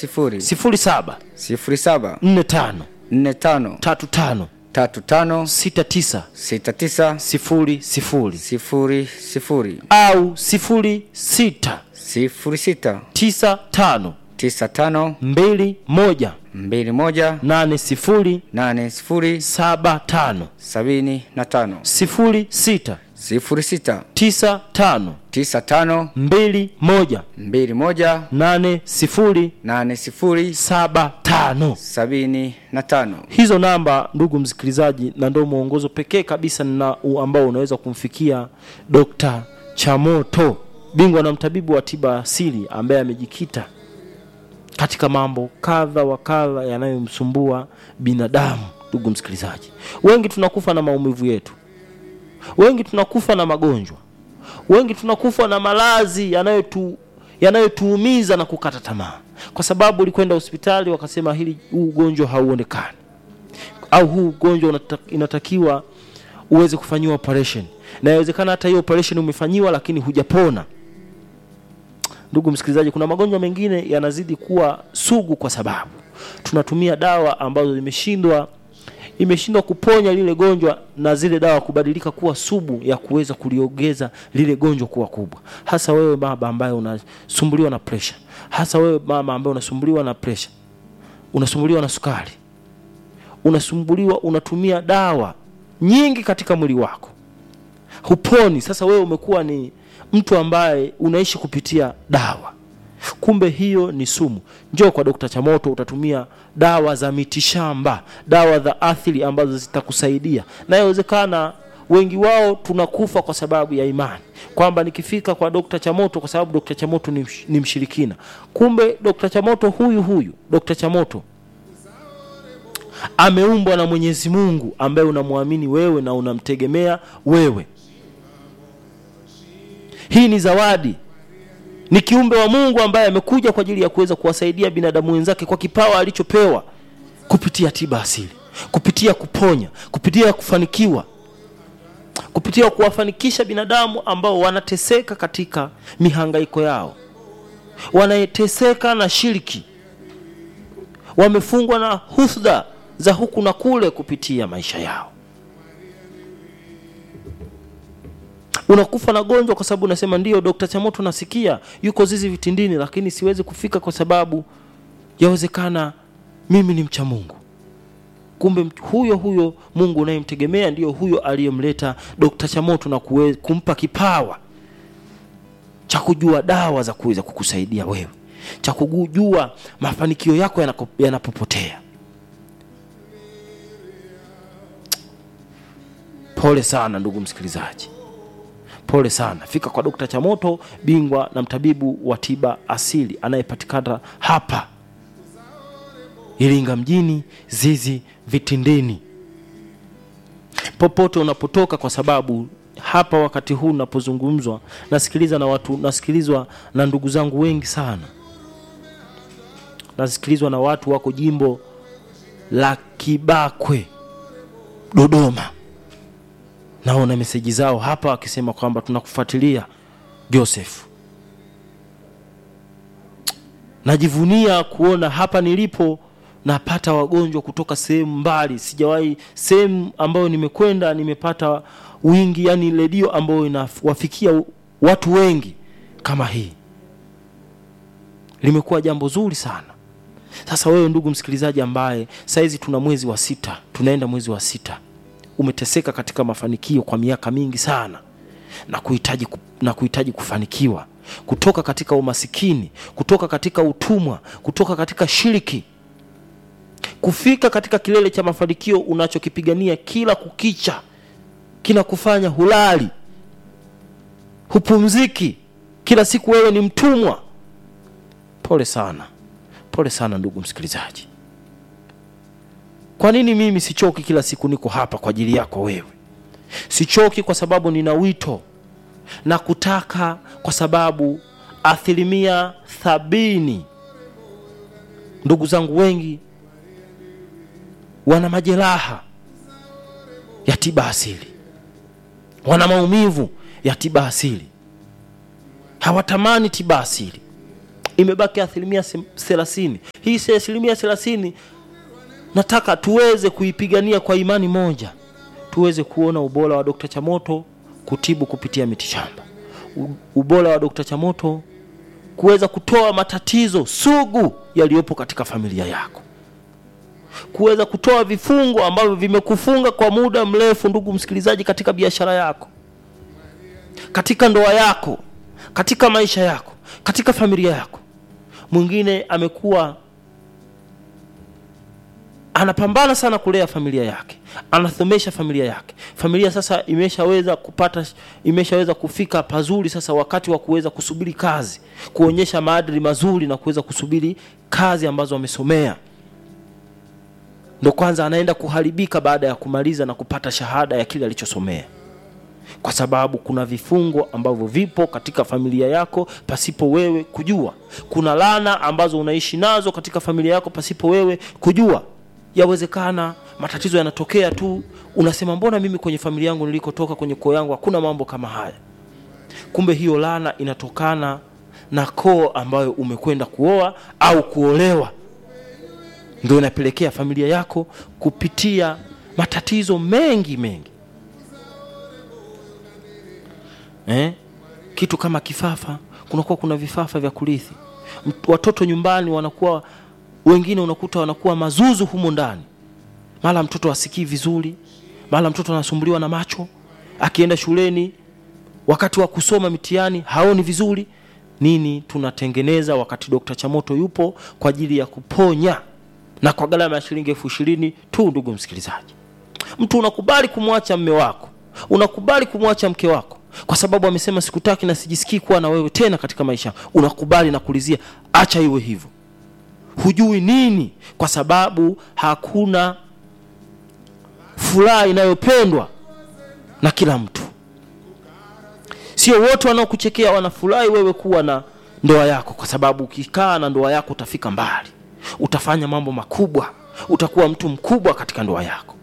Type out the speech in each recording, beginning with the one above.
sifuri sifuri saba sifuri saba nne tano nne tano tatu tano tatu tano sita tisa sita tisa sifuri sifuri sifuri sifuri au sifuri sita sifuri sita tisa tano tisa tano mbili moja mbili moja nane sifuri nane sifuri saba tano sabini na tano sifuri sita sifuri sita tisa tano tisa tano mbili moja mbili moja nane sifuri nane sifuri saba tano sabini na tano hizo namba ndugu msikilizaji na ndio mwongozo pekee kabisa na u- ambao unaweza kumfikia dr chamoto bingwa na mtabibu wa tiba asili ambaye amejikita katika mambo kadha wa kadha yanayomsumbua binadamu ndugu msikilizaji wengi tunakufa na maumivu yetu wengi tunakufa na magonjwa wengi tunakufa na malazi yanayotu yanayotuumiza na kukata tamaa kwa sababu ulikwenda hospitali wakasema hili huu ugonjwa hauonekani au huu ugonjwa unata, inatakiwa uweze kufanyiwa operation na inawezekana hata hiyo operation umefanyiwa lakini hujapona ndugu msikilizaji kuna magonjwa mengine yanazidi kuwa sugu kwa sababu tunatumia dawa ambazo zimeshindwa imeshindwa kuponya lile gonjwa na zile dawa kubadilika kuwa subu ya kuweza kuliongeza lile gonjwa kuwa kubwa hasa wewe baba ambaye unasumbuliwa na pressure hasa wewe mama ambaye unasumbuliwa na pressure unasumbuliwa na sukari unasumbuliwa unatumia dawa nyingi katika mwili wako huponi sasa wewe umekuwa ni mtu ambaye unaishi kupitia dawa kumbe hiyo ni sumu njoo kwa dokta chamoto utatumia dawa za mitishamba dawa za athili ambazo zitakusaidia na inawezekana wengi wao tunakufa kwa sababu ya imani kwamba nikifika kwa dokta chamoto kwa sababu dokta chamoto ni, msh- ni mshirikina kumbe dokta chamoto huyu huyu dokta chamoto ameumbwa na mwenyezi mungu ambaye unamwamini wewe na unamtegemea wewe hii ni zawadi ni kiumbe wa mungu ambaye amekuja kwa ajili ya kuweza kuwasaidia binadamu wenzake kwa kipawa alichopewa kupitia tiba asili kupitia kuponya kupitia kufanikiwa kupitia kuwafanikisha binadamu ambao wanateseka katika mihangaiko yao wanateseka na shiriki wamefungwa na husda za huku na kule kupitia maisha yao unakufa na gonjwa kwa sababu unasema ndio dokta chamoto nasikia yuko zizi vitindini lakini siwezi kufika kwa sababu yawezekana mimi ni mcha mungu kumbe mt- huyo huyo mungu unayemtegemea ndio huyo aliyemleta dokta chamoto na kuwe, kumpa kipawa cha kujua dawa za kuweza kukusaidia wewe cha kujua mafanikio yako yanako- yanapopotea pole sana ndugu msikilizaji pole sana fika kwa dokta chamoto bingwa na mtabibu wa tiba asili anayepatikana hapa iringa mjini zizi vitindini popote unapotoka kwa sababu hapa wakati huu napozungumzwa nasikiliza na watu nasikilizwa na ndugu zangu wengi sana nasikilizwa na watu wako jimbo la kibakwe dodoma naona meseji zao hapa wakisema kwamba tunakufuatilia joseph najivunia kuona hapa nilipo napata wagonjwa kutoka sehemu mbali sijawahi sehemu ambayo nimekwenda nimepata wingi yani redio ambayo inawafikia watu wengi kama hii limekuwa jambo zuri sana sasa wewe ndugu msikilizaji ambaye saizi tuna mwezi wa sita tunaenda mwezi wa sita umeteseka katika mafanikio kwa miaka mingi sana na kuhitaji ku- na kuhitaji kufanikiwa kutoka katika umasikini kutoka katika utumwa kutoka katika shiriki kufika katika kilele cha mafanikio unachokipigania kila kukicha kinakufanya hulali hupumziki kila siku wewe ni mtumwa pole sana pole sana ndugu msikilizaji kwa nini mimi sichoki kila siku niko hapa kwa ajili yako wewe sichoki kwa sababu nina wito na kutaka kwa sababu asilimia sabini ndugu zangu wengi wana majeraha ya tiba asili wana maumivu ya tiba asili hawatamani tiba asili imebaki asilimia sem- thelathini hii si asilimia thelathini nataka tuweze kuipigania kwa imani moja tuweze kuona ubora wa dokta chamoto kutibu kupitia mitishamba U- ubora wa dokta chamoto kuweza kutoa matatizo sugu yaliyopo katika familia yako kuweza kutoa vifungo ambavyo vimekufunga kwa muda mrefu ndugu msikilizaji katika biashara yako katika ndoa yako katika maisha yako katika familia yako mwingine amekuwa anapambana sana kulea familia yake anathomesha familia yake familia sasa imeshaweza kupata imeshaweza kufika pazuri sasa wakati wa kuweza kusubiri kazi kuonyesha maadili mazuri na kuweza kusubiri kazi ambazo amesomea ndo kwanza anaenda kuharibika baada ya kumaliza na kupata shahada ya kile alichosomea kwa sababu kuna vifungo ambavyo vipo katika familia yako pasipo wewe kujua kuna lana ambazo unaishi nazo katika familia yako pasipo wewe kujua yawezekana matatizo yanatokea tu unasema mbona mimi kwenye familia yangu nilikotoka kwenye koo yangu hakuna mambo kama haya kumbe hiyo lana inatokana na koo ambayo umekwenda kuoa au kuolewa ndio inapelekea familia yako kupitia matatizo mengi mengi eh? kitu kama kifafa kunakuwa kuna vifafa vya kurithi Mt- watoto nyumbani wanakuwa wengine unakuta wanakuwa mazuzu humo ndani mara mtoto asikii vizuri mara mtoto anasumbuliwa na macho akienda shuleni wakati wa kusoma mitihani haoni vizuri nini tunatengeneza wakati dokta chamoto yupo kwa ajili ya kuponya na kwa gharama ya shilingi elfu ishirini tu ndugu msikilizaji mtu unakubali kumwacha mme wako unakubali kumwacha mke wako kwa sababu amesema sikutaki na sijisikii kuwa na wewe tena katika maisha yangu. unakubali na kulizia acha iwe hivyo hujui nini kwa sababu hakuna furaha inayopendwa na kila mtu sio wote wanaokuchekea wanafurahi wewe kuwa na ndoa yako kwa sababu ukikaa na ndoa yako utafika mbali utafanya mambo makubwa utakuwa mtu mkubwa katika ndoa yako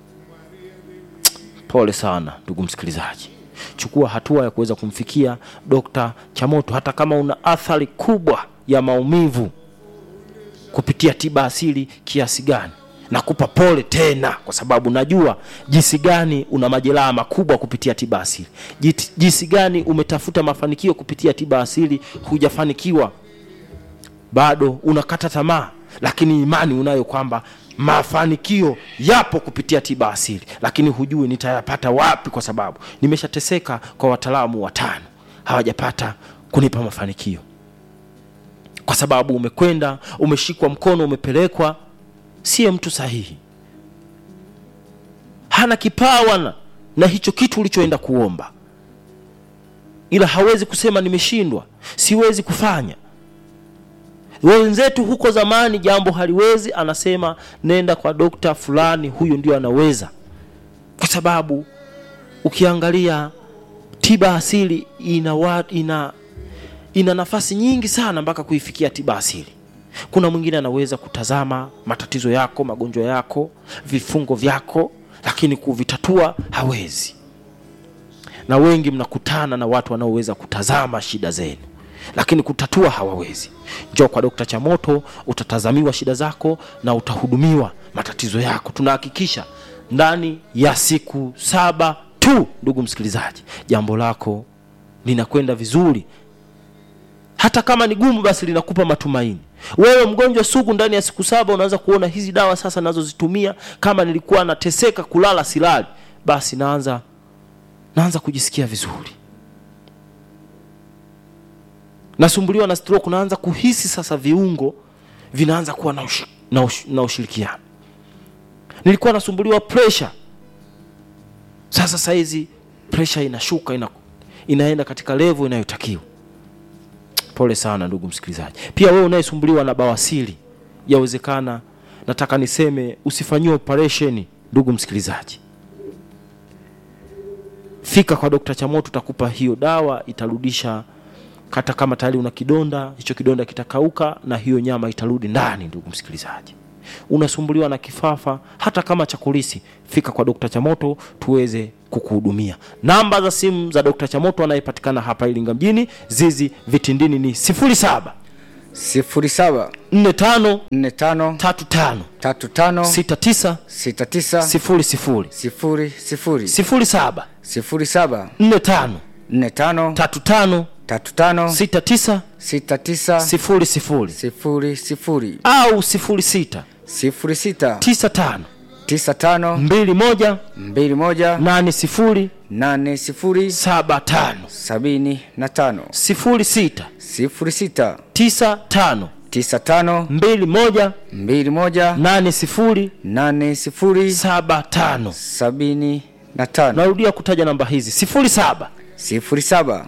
pole sana ndugu msikilizaji chukua hatua ya kuweza kumfikia dokta chamoto hata kama una athari kubwa ya maumivu kupitia tiba asili kiasi gani nakupa pole tena kwa sababu najua jinsi gani una majeraha makubwa kupitia tiba asili Jit- jinsi gani umetafuta mafanikio kupitia tiba asili hujafanikiwa bado unakata tamaa lakini imani unayo kwamba mafanikio yapo kupitia tiba asili lakini hujui nitayapata wapi kwa sababu nimeshateseka kwa wataalamu watano hawajapata kunipa mafanikio kwa sababu umekwenda umeshikwa mkono umepelekwa siye mtu sahihi hana kipawa na, na hicho kitu ulichoenda kuomba ila hawezi kusema nimeshindwa siwezi kufanya wenzetu huko zamani jambo haliwezi anasema nenda kwa dokta fulani huyu ndio anaweza kwa sababu ukiangalia tiba asili ina, wa, ina ina nafasi nyingi sana mpaka kuifikia tiba asili kuna mwingine anaweza kutazama matatizo yako magonjwa yako vifungo vyako lakini kuvitatua hawezi na wengi mnakutana na watu wanaoweza kutazama shida zenu lakini kutatua hawawezi njoo kwa dokta chamoto utatazamiwa shida zako na utahudumiwa matatizo yako tunahakikisha ndani ya siku saba tu ndugu msikilizaji jambo lako linakwenda vizuri hata kama ni gumu basi linakupa matumaini wewe mgonjwa sugu ndani ya siku saba unaweza kuona hizi dawa sasa nazozitumia kama nilikuwa nateseka kulala silali basi naanza naanza kujisikia vizuri nasumbuliwa na stroke naanza kuhisi sasa viungo vinaanza kuwa na, ushi, na, ush, na ushirikiano nilikuwa nasumbuliwa pressure sasa saizi pressure inashuka ina, inaenda katika level inayotakiwa pole sana ndugu msikilizaji pia wewe unayesumbuliwa na bawasiri yawezekana nataka niseme usifanyiwe operation ndugu msikilizaji fika kwa dokta chamoto utakupa hiyo dawa itarudisha hata kama tayari una kidonda hicho kidonda kitakauka na hiyo nyama itarudi ndani ndugu msikilizaji unasumbuliwa na kifafa hata kama cha kulisi fika kwa dokta chamoto tuweze kukuhudumia namba za simu za dokta chamoto anayepatikana hapa iringa mjini zizi vitindini ni 07 sifuri saba nne tano nne tano tatu tano tatu tano sita tisa sita tisa sifuri sifuri sifuri sifuri sifuri saba sifuri saba nne tano nne tano tatu tano tatu tano sita tisa sita tisa sifuri sifuri sifuri sifuri au sifuri sita sifuri sita tisa tano tisa tano mbili moja mbili moja nane sifuri nane sifuri saba tano sabini na tano sifuri sita sifuri sita tisa tano tisa tano mbili moja mbili moja nane sifuri nane sifuri saba tano sabini na tano narudia kutaja namba hizi sifuri saba sifuri saba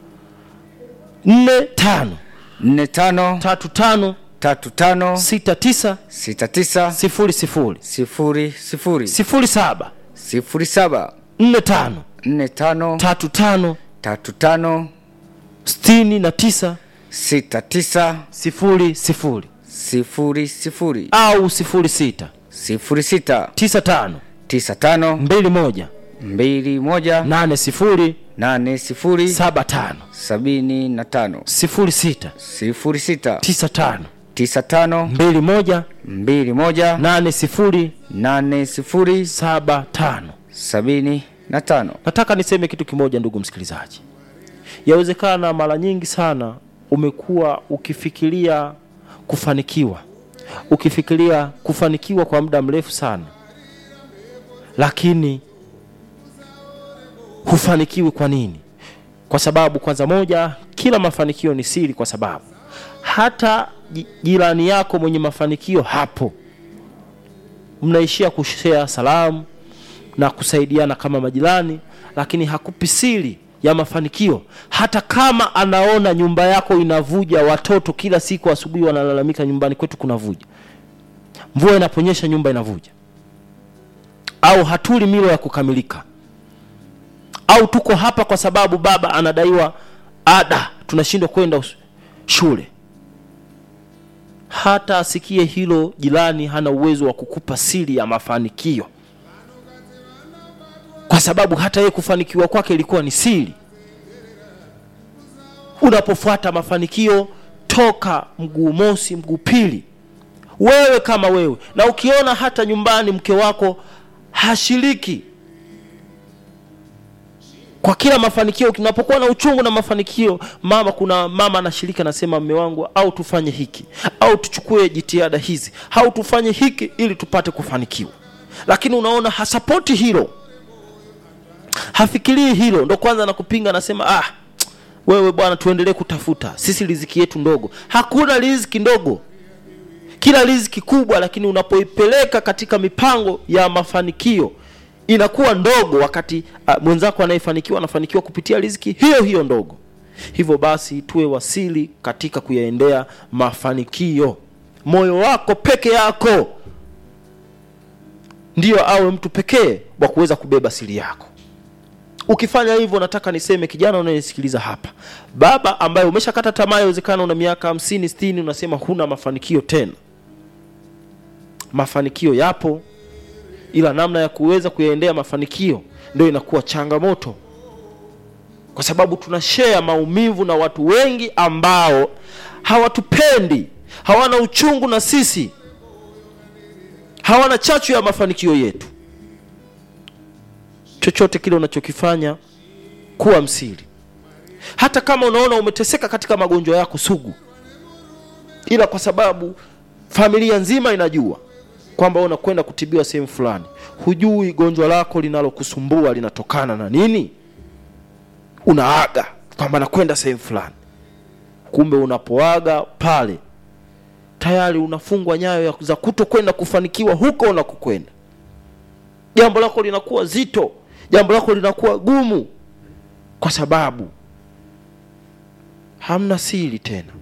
nne tano nne tano tatu tano tatu tano sita tisa sita tisa sifuri sifuri sifuri sifuri sifuri saba sifuri saba nne tano nne tano tatu tano tatu tano sitini na tisa sita tisa sifuri sifuri sifuri sifuri au sifuri sita sifuri sita tisa tano tisa tano mbili moja mbili moja nane sifuri nane sifuri saba tano sabini na tano sifuri sita sifuri sita tisa tano tisa tano mbili moja mbili moja nane sifuri nane sifuri saba tano sabini na tano nataka niseme kitu kimoja ndugu msikilizaji yawezekana mara nyingi sana umekuwa ukifikiria kufanikiwa ukifikiria kufanikiwa kwa muda mrefu sana lakini hufanikiwi kwa nini kwa sababu kwanza moja kila mafanikio ni siri kwa sababu hata ji- jirani yako mwenye mafanikio hapo mnaishia kushea salamu na kusaidiana kama majirani lakini hakupi siri ya mafanikio hata kama anaona nyumba yako inavuja watoto kila siku asubuhi wanalalamika nyumbani kwetu kunavuja mvua inaponyesha nyumba inavuja au hatuli milo ya kukamilika au tuko hapa kwa sababu baba anadaiwa ada tunashindwa kwenda us- shule hata asikie hilo jirani hana uwezo wa kukupa siri ya mafanikio kwa sababu hata yeye kufanikiwa kwake ilikuwa ni siri unapofuata mafanikio toka mguu mosi mguu pili wewe kama wewe na ukiona hata nyumbani mke wako hashiriki kwa kila mafanikio unapokuwa na uchungu na mafanikio mama kuna mama anashiriki anasema mme wangu au tufanye hiki au tuchukue jitihada hizi au tufanye hiki ili tupate kufanikiwa lakini unaona hasapoti hilo hafikirii hilo ndo kwanza nakupinga anasema ah wewe bwana tuendelee kutafuta sisi riziki yetu ndogo hakuna riziki ndogo kila riziki kubwa lakini unapoipeleka katika mipango ya mafanikio inakuwa ndogo wakati uh, mwenzako anayefanikiwa anafanikiwa kupitia riziki hiyo hiyo ndogo hivyo basi tuwe wasili katika kuyaendea mafanikio moyo wako peke yako ndiyo awe mtu pekee wa kuweza kubeba siri yako ukifanya hivyo nataka niseme kijana unayenisikiliza hapa baba ambaye umeshakata tamaa yawezekana una miaka hamsini sitini unasema huna mafanikio tena mafanikio yapo ila namna ya kuweza kuyaendea mafanikio ndio inakuwa changamoto kwa sababu tuna share maumivu na watu wengi ambao hawatupendi hawana uchungu na sisi hawana chachu ya mafanikio yetu chochote kile unachokifanya kuwa msiri hata kama unaona umeteseka katika magonjwa yako sugu ila kwa sababu familia nzima inajua kwamba unakwenda kutibiwa sehemu fulani hujui gonjwa lako linalokusumbua linatokana na nini unaaga kwamba nakwenda sehemu fulani kumbe unapoaga pale tayari unafungwa nyayo ya- za kuto kwenda kufanikiwa huko unakokwenda jambo lako linakuwa zito jambo lako linakuwa gumu kwa sababu hamna siri tena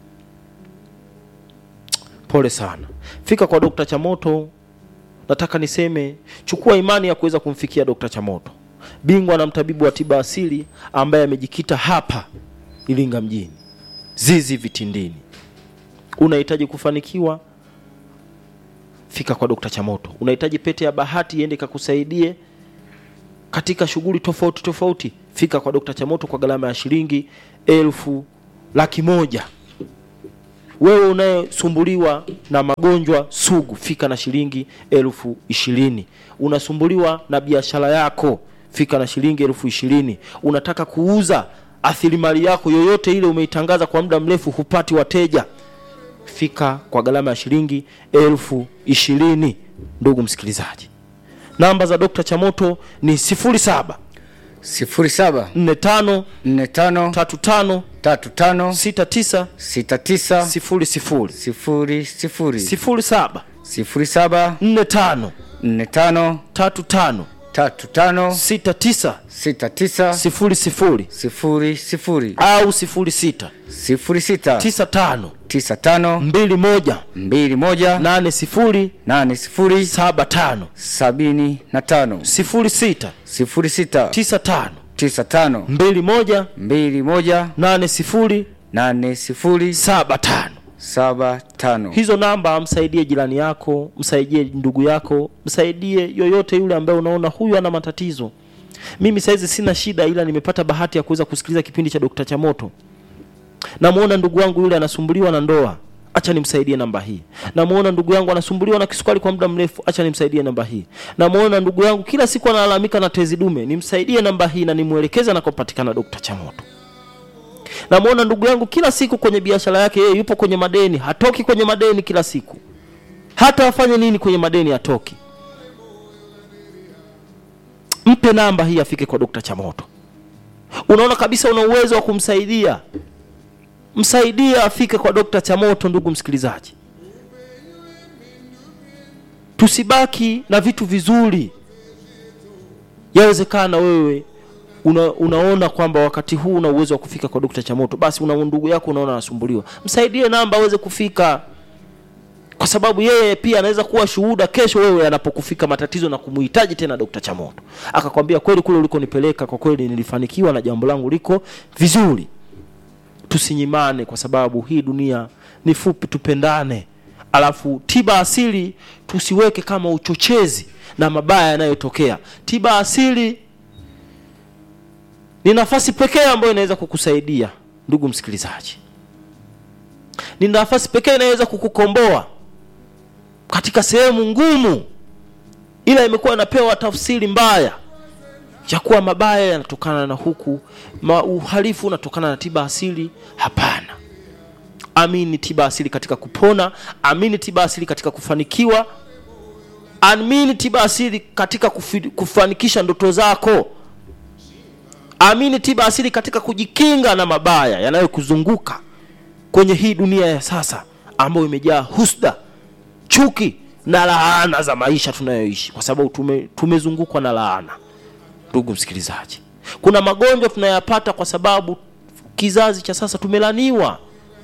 pole sana fika kwa dokta chamoto nataka niseme chukua imani ya kuweza kumfikia dokta chamoto bingwa na mtabibu wa tiba asili ambaye amejikita hapa iringa mjini zizi vitindini unahitaji kufanikiwa fika kwa dokta chamoto unahitaji pete ya bahati iende ikakusaidie katika shughuli tofauti tofauti fika kwa dokta chamoto kwa gharama ya shilingi elfu laki moja wewe unayesumbuliwa na magonjwa sugu fika na shilingi elfu ishirini unasumbuliwa na biashara yako fika na shilingi elfu ishirini unataka kuuza athilimali yako yoyote ile umeitangaza kwa muda mrefu hupati wateja fika kwa gharama ya shilingi elfu ishirini ndugu msikilizaji namba za dokta chamoto ni 07 sifuri saba 45 nne tano 35 tatu tano 69 sita tisa 00 sifuri sifuri 07 sifuri saba 45 nne tano 35 tatu tano 69 sita tisa 00 sifuri sifuri au 06 sifuri sita 95 tisa tano 21 mbili moja 80 nane sifuri 75 sabini na tano 06 sifuri sita 95 tisa tano 21 mbili moja 80 nane sifuri 75 saba tano hizo namba msaidie jirani yako msaidie ndugu yako msaidie yoyote yule ambaye unaona huyu ana matatizo mimi saizi sina shida ila nimepata bahati ya kuweza kusikiliza kipindi cha dokta chamoto namuona ndugu wangu yule anasumbuliwa na ndoa acha nimsaidie namba hii namuona ndugu yangu anasumbuliwa na kisukari kwa muda mrefu acha nimsaidie namba hii namuona ndugu yangu kila siku analalamika na tezi dume nimsaidie namba hii na nimwelekeze anakopatikana dokta chamoto namwona ndugu yangu kila siku kwenye biashara yake yeye yupo kwenye madeni hatoki kwenye madeni kila siku hata afanye nini kwenye madeni hatoki mpe namba hii afike kwa dokta chamoto unaona kabisa una uwezo wa kumsaidia msaidie afike kwa dokta chamoto ndugu msikilizaji tusibaki na vitu vizuri yawezekana wewe una, unaona kwamba wakati huu una uwezo wa kufika kwa dokta chamoto basi una ndugu yako unaona anasumbuliwa msaidie namba aweze kufika kwa sababu yeye pia anaweza kuwa shuhuda kesho wewe anapokufika matatizo na kumuhitaji tena dokta chamoto akakwambia kweli kule ulikonipeleka kwa kweli nilifanikiwa na jambo langu liko vizuri tusinyimane kwa sababu hii dunia ni fupi tupendane alafu tiba asili tusiweke kama uchochezi na mabaya yanayotokea tiba asili ni nafasi pekee ambayo inaweza kukusaidia ndugu msikilizaji ni nafasi pekee inaweza kukukomboa katika sehemu ngumu ila imekuwa inapewa tafsiri mbaya ya kuwa mabaya yanatokana na huku ma uhalifu unatokana na tiba asili hapana amini tiba asili katika kupona amini tiba asili katika kufanikiwa amini tiba asili katika kufi, kufanikisha ndoto zako amini tiba asili katika kujikinga na mabaya yanayokuzunguka kwenye hii dunia ya sasa ambayo imejaa husda chuki na laana za maisha tunayoishi kwa sababu tume, tumezungukwa na laana ndugu msikilizaji kuna magonjwa tunayapata kwa sababu kizazi cha sasa tumelaniwa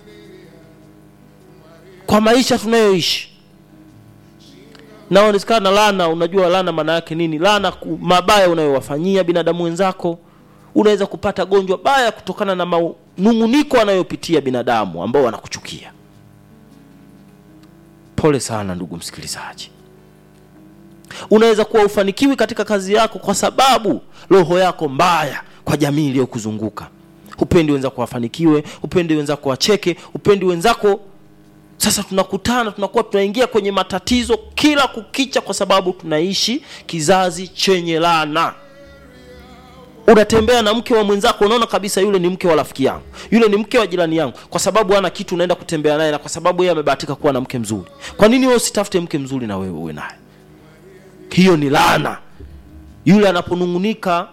kwa maisha tunayoishi naonekana lana unajua lana maana yake nini lana ku- mabaya unayowafanyia binadamu wenzako unaweza kupata gonjwa baya kutokana na manunguniko anayopitia binadamu ambao wanakuchukia pole sana ndugu msikilizaji unaweza kuwa ufanikiwi katika kazi yako kwa sababu roho yako mbaya kwa jamii iliyokuzunguka hupendi wenzako wafanikiwe hupendi wenzako wacheke hupendi wenzako sasa tunakutana tunakuwa tunaingia kwenye matatizo kila kukicha kwa sababu tunaishi kizazi chenye laana unatembea na mke wa mwenzako unaona kabisa yule ni mke wa rafiki yangu yule ni mke wa jirani yangu kwa sababu ana kitu unaenda kutembea naye na kwa sababu yeye amebahatika kuwa na mke mzuri kwa nini wewe usitafute mke mzuri na wewe uwe naye hiyo ni laana yule anaponungunika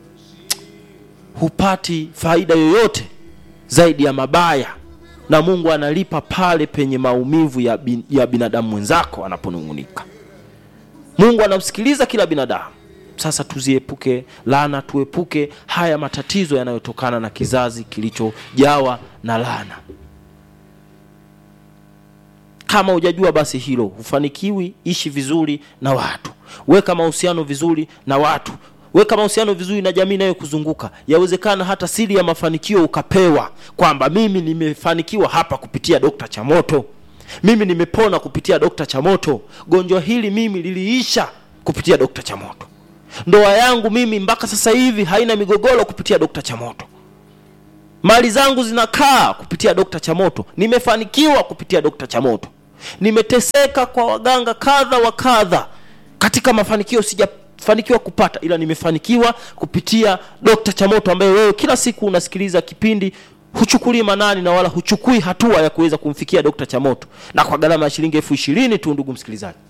hupati faida yoyote zaidi ya mabaya na mungu analipa pale penye maumivu ya, bin, ya binadamu mwenzako anaponungunika mungu anamsikiliza kila binadamu sasa tuziepuke laana tuepuke haya matatizo yanayotokana na kizazi kilichojawa na laana kama hujajua basi hilo hufanikiwi ishi vizuri na watu weka mahusiano vizuri na watu weka mahusiano vizuri na jamii inayokuzunguka yawezekana hata siri ya mafanikio ukapewa kwamba mimi nimefanikiwa hapa kupitia dokta chamoto mimi nimepona kupitia dokta chamoto gonjwa hili mimi liliisha kupitia dokta chamoto ndoa yangu mimi mpaka sasa hivi haina migogoro kupitia dokta chamoto mali zangu zinakaa kupitia dokta chamoto nimefanikiwa kupitia dokta chamoto nimeteseka kwa waganga kadha wa kadha katika mafanikio sijafanikiwa kupata ila nimefanikiwa kupitia dokta chamoto ambaye wewe kila siku unasikiliza kipindi huchukulii manani na wala huchukui hatua ya kuweza kumfikia dokta chamoto na kwa gharama ya shilingi elfu ishirini tu ndugu msikilizaji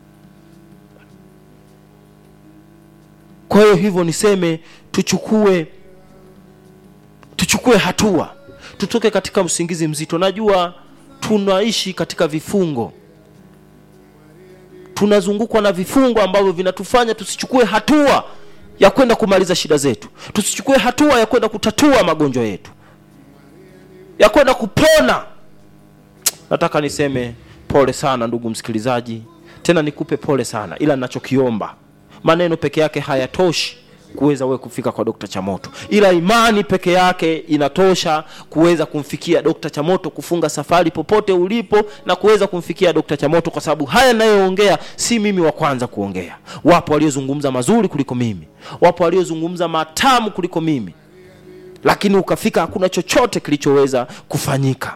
kwa hiyo hivyo niseme tuchukue tuchukue hatua tutoke katika usingizi mzito najua tunaishi katika vifungo tunazungukwa na vifungo ambavyo vinatufanya tusichukue hatua ya kwenda kumaliza shida zetu tusichukue hatua ya kwenda kutatua magonjwa yetu ya kwenda kupona nataka niseme pole sana ndugu msikilizaji tena nikupe pole sana ila ninachokiomba maneno peke yake hayatoshi kuweza wewe kufika kwa dokta chamoto ila imani peke yake inatosha kuweza kumfikia dokta chamoto kufunga safari popote ulipo na kuweza kumfikia dokta chamoto kwa sababu haya nayoongea si mimi wa kwanza kuongea wapo waliozungumza mazuri kuliko mimi wapo waliozungumza matamu kuliko mimi lakini ukafika hakuna chochote kilichoweza kufanyika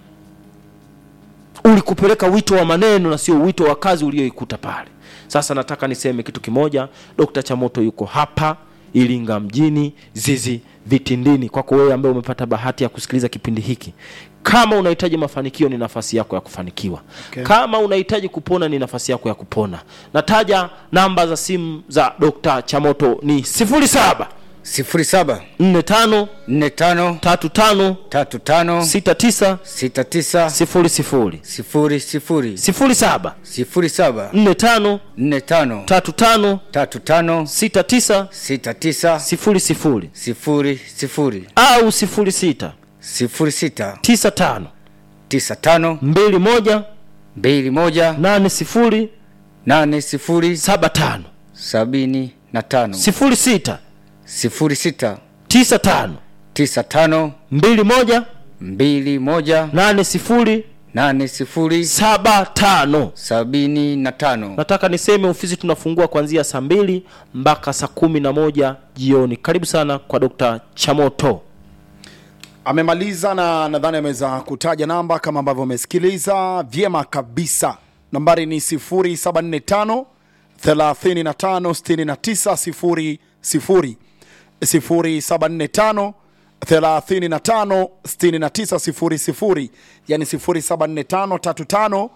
ulikupeleka wito wa maneno na sio wito wa kazi ulioikuta pale sasa nataka niseme kitu kimoja dokta chamoto yuko hapa iringa mjini zizi vitindini kwako wewe ambaye umepata bahati ya kusikiliza kipindi hiki kama unahitaji mafanikio ni nafasi yako ya kufanikiwa okay. kama unahitaji kupona ni nafasi yako ya kupona nataja namba za simu za dokta chamoto ni 07 sifuri saba 45 nne tano 35 tatu tano 69 sita tisa 00 sifuri sifuri 07 sifuri saba 45 nne tano 35 tatu tano 69 sita tisa 00 sifuri sifuri au 06 sifuri sita 95 tisa tano 21 mbili moja 80 nane sifuri 75 sabini na tano 06 sifuri sita 95 tisa tano 21 mbili moja 80 nane sifuri 75 sabini na tano nataka niseme ofisi tunafungua kuanzia saa mbili mpaka saa kumi na moja jioni karibu sana kwa dokta chamoto amemaliza na nadhani ameweza kutaja namba kama ambavyo umesikiliza vyema kabisa nambari ni 745 35 69 00 0745 35 69 00 yani 0745 35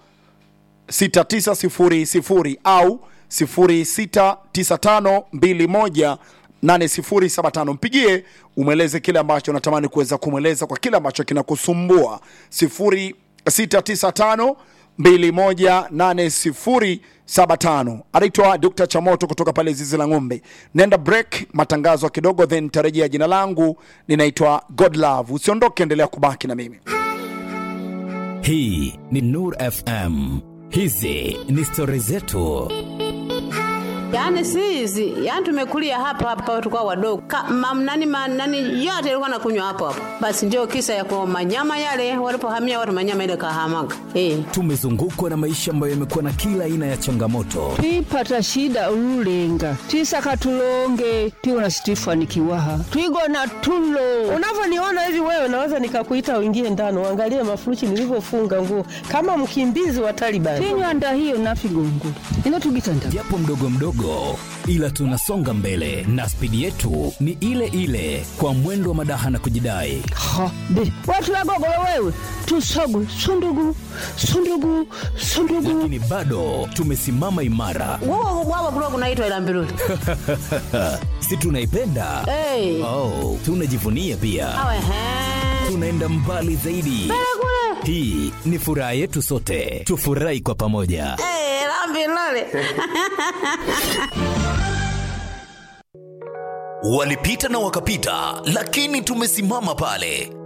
6900 au 0695218075 mpigie umweleze kile ambacho unatamani kuweza kumweleza kwa kile ambacho kinakusumbua 0695 218075 anaitwa dr chamoto kutoka pale zizi la ng'ombe nenda break matangazo kidogo then tarejea jina langu ninaitwa godlove usiondoke endelea kubaki na mimi hii ni nur fm hizi ni stori zetu Yaani si hizi, yaani tumekulia hapa hapa tulikuwa wadogo. Ka, mam, nani, ma, nani yote ilikuwa nakunywa hapo hapo. Basi ndio kisa ya kwa manyama yale walipohamia watu manyama ile kahamaga. Eh. tumezungukwa na maisha ambayo yamekuwa na kila aina ya changamoto twipata shida ululenga twisaka tulonge tiwona situifanikiwaha twigona tulo unavyoniona hivi wewe naweza nikakuita uingie ndani uangalie mafuruchi nilivyofunga nguo kama mkimbizi wa Taliban. tinywanda hiyo nafigongula ino tugitanda japo mdogo mdogo ila tunasonga mbele na spidi yetu ni ile ile kwa mwendo wa madaha na kujidai ha be watu wagogolo wewe tusogwe sundugu sundugu sundugu lakini bado tumesimama imara Wao wao kulikuwa kunaitwa ila mbiruli. si tunaipenda Eh. oh, tunajivunia pia Awe he. tunaenda mbali zaidi hii ni furaha yetu sote tufurahi kwa pamoja Eh, la mbiruli. walipita na wakapita lakini tumesimama pale